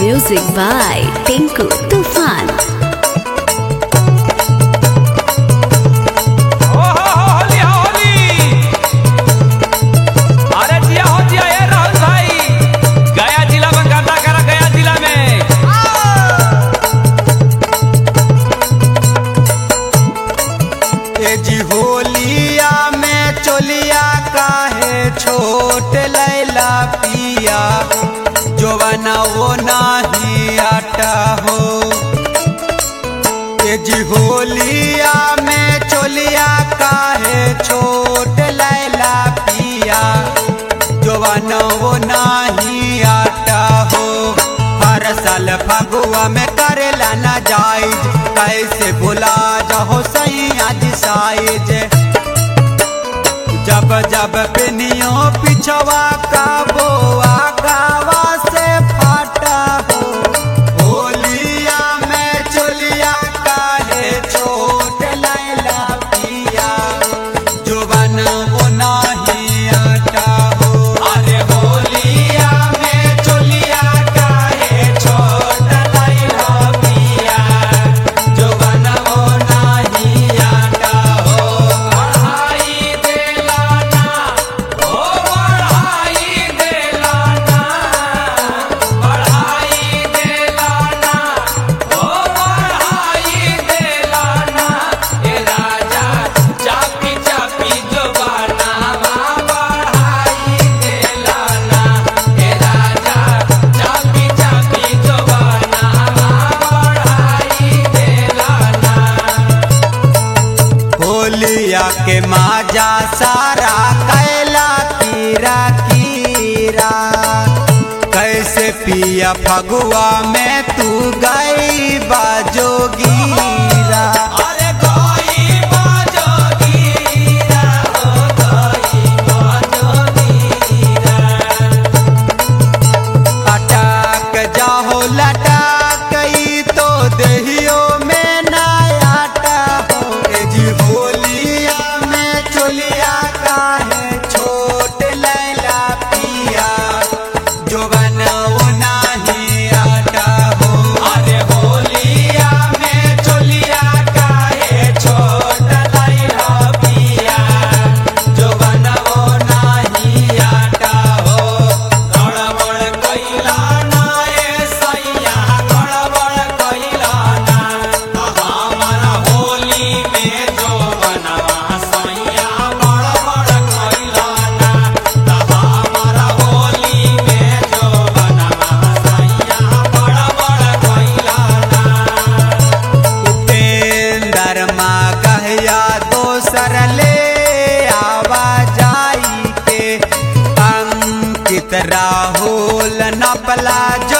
Music by Tinku Tufan. ओ हो हो होली हो होली अरे जिया हो जिया ए राहुल भाई गया जिला में गाता करा गया जिला में ए जी होलिया में चोलिया काहे छोट लैला पिया जोवना वो नाही आटा हो ए जी होलिया में चोलिया काहे छोट लैला पिया जोवना वो नाही आटा हो हर साल फगुआ में करेला ना जाइज कैसे भुला जाओ सही आज साइज जब जब पिनियो पिछवा का बोआ गावा से फाटा हो होलिया में चोलिया काहे छोट लैला पिया जुबन वो नाही आटा हो अरे होलिया में चोलिया काहे छोट लैला पिया जुबन वो नाही आटा हो बढ़ाई देला ना ओ बढ़ाई देला ना बढ़ाई देला ना ओ बढ़ाई देला ना ए राजा चापी चापी जो बनावा बढ़ाई देला ना ए राजा चापी चापी जो बनावा बढ़ाई देला ना होलिया के माजा सारा कैला कीरा कीरा कैसे पिया फगुआ में तू गई बाजोगीरा अरे कोई बाजो गिरा हो कोई बाजो गिरा अटक जाहो लटक ई तो देहियो में ना आटा हो ए जी होलिया में चोलिया काहे छोट लैला पिया जोवन वो नाही आटा हो अरे होलिया में चोलिया काहे छोट लैला पिया जो बनवो नाही आटा हो गड़बड़ कइला ना ए सैया गड़बड़ कइला ना हमारा होली में जो बनवा सैया गड़बड़ कइला ना हमारा होली में जो बनवा सैया गड़बड़ कइला ना उपेंद्र माँ कहया दोसर ले आवा जाई के अंकित राहुल नपला